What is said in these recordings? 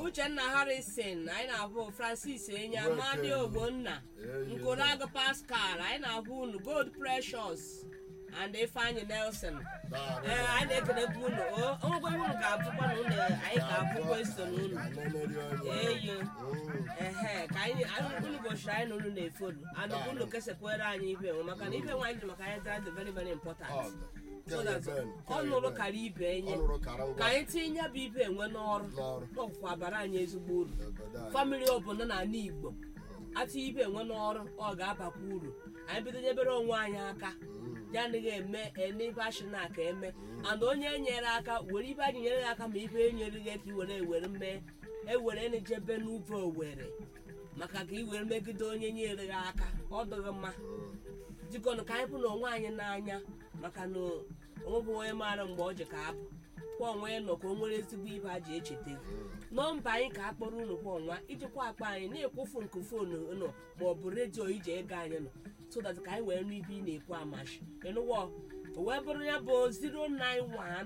uchenna harrison anyị na-ahụ francis enya Nwoke. madi ogbonna Eyi, nkorago pascal anyị na-ahụ unu gold precious and ifeanyi nelson Daalụ. ee anyị na-ekelekwa unu O- onwekwa ihe unu ga-abụkwa na unu anyị ga-abụ kweston unu Aneneri onye. eyo Mm. ehe ka anyị anyị- unu gochiri anyị na unu na-efolu and unu kesakwere anyị ibe nwe maka na ibe nwe anyị ji maka anyị dara dị very very Ọ important dị. so that Ben, ọ nụrụ kara ibe enye Ọ nụrụ kara ngwa ka anyị tinye ya bụ ibe enwe n'ọrụ n'ọrụ. n'ọkwụkwa bara anyị ezigbo uru Obodo anyị. famili ọbụla n'ala igbo atụ ibe enwe n'ọrụ ọ ga-abakwa uru anyị bido nyebere onwe anyị aka ya anaghị eme n'ibe ashina ka eme and onye nyere aka were ibe anyị nyere gị aka ma ibe enyere gị ka i were ewere mee ewere nejebe n'uve owere maka ka i were megide onye nyere gị aka ọ dịghị mma jikọnụ ka anyị bụ na onwe anyị n'anya maka na onwebụ onye maara mgbe ọ ji ka apụ kwa onwe ya nọ ka o nwere ezigbo ibe a ji echeta gị nọmba anyị ka a kpọrọ unu kwa ọnwa ijikwa akpa anyị na-ekwufu nke fonu nọ ma ọ bụ redio iji ego anyị nọ so that ka anyị wee nụ ibe ị na-ekwu amashi ịnụwọ o wee bụrụ ya bụ 091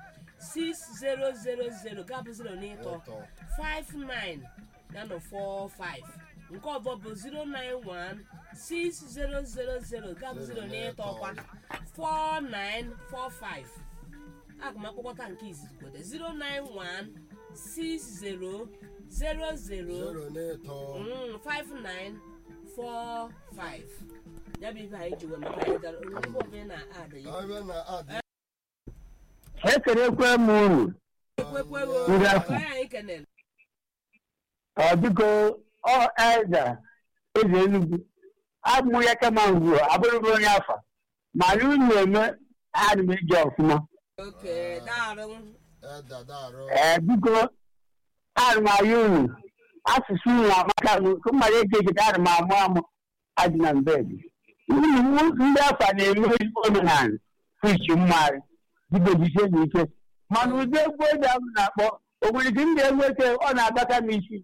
6000 gabụ 0 n'ịtọ Ịtọ. 59 ya nọ 45 nke ọzọ bụ 091 6000 gabụ 0 n'ịtọ kwa 4945 aga m akpọkọta nke izizi kwede 091 60 00 Zero n'ịtọ. Mm, 5945 ya bụ ibe anyị ji wee maka anyị dara onye ọbụla ị na-ada ya Abịa na adị. ekelekwe m unu ekwekwego Ndị afọ. onye anyị kenere ọ biko ọ eze eze enugwu abụ ya kama ngwuo abụrụbụ onye afa mana unu eme ana m eji ọfụma oke daarụ Eda darụ. ee biko ana m ayọ unu asụsụ unu amaka nke mmadụ eji echeta ana m amụ amụ adị na mbed unu ndị afa na-eme ezigbo omenala fichi mmarị digojisie na ike mana ụdị egwu eji ahụ na-akpọ o nwere ike ndị egwu eke ọ na-agbaka m isi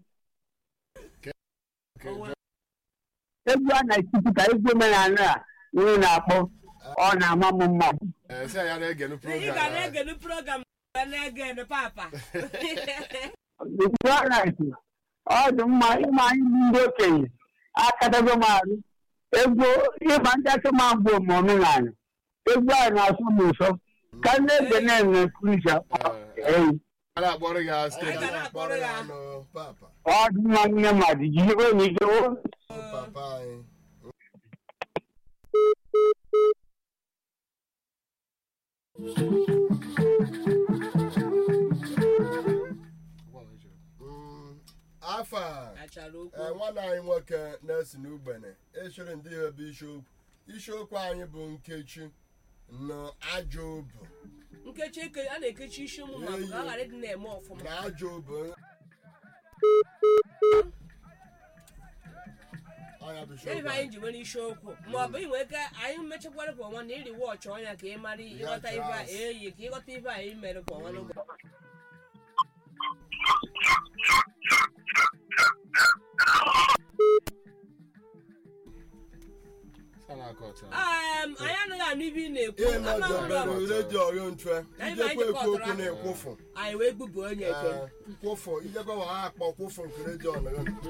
egwu a na-etipụta egwu omenala a unu na-akpọ ọ na-ama m mma Ee, sị ya na-egenu ị program. ga na-egenu program ga na-egenu papa egwu a na-eti ọ dị mma ịma anyị bụ ndị okenye akatago m arụ egwu ịma ndị akụma mbụ ma omenala egwu a na-asụ m ụsọ ka ndị ege na-eme krisia eyi A na-akpọrọ gị ha Anyị steeti. ga na-akpọrọ ya. anụ papa. ọ dị mma nne mmadụ jiri onye ike o Papa anyị. Mm, Afọ a. achara ee okwu nwanne anyị nwoke na-esi n'ugbene echere ndị ihe bụ isiokwu isiokwu anyị bụ nkechi na ajọ obu nkechi eke a na-ekechi isi ụmụ mmadụ ka ọ ghara ịdị na-eme ọfụma na ajọ obu Ọnya bụ isiokwu ebe anyị anyị. ji nwere isiokwu ma ọ bụ inwe ike anyị mechakwara kwa ọnwa na iri wọchị ọnya ka ị mara ịghọta Ya, ibe a Charles. eyi ka ịghọta ibe anyị mere kwa ọnwa n'ụbọchị Sa na-akọ ọcha. Em, anyị anaghị anụ ibe ị na-ekwu ihe ama mejọ ụlọ mere redio ọrịa ntwe Anyị ijekwa ma anyị ekwu okwu jikọtara. na-ekwụfụ anyị wee gbubu onye eke Ee, nkwụfụ ijekwa wa ha akpọ kwụfụ nke redio ọnụrụ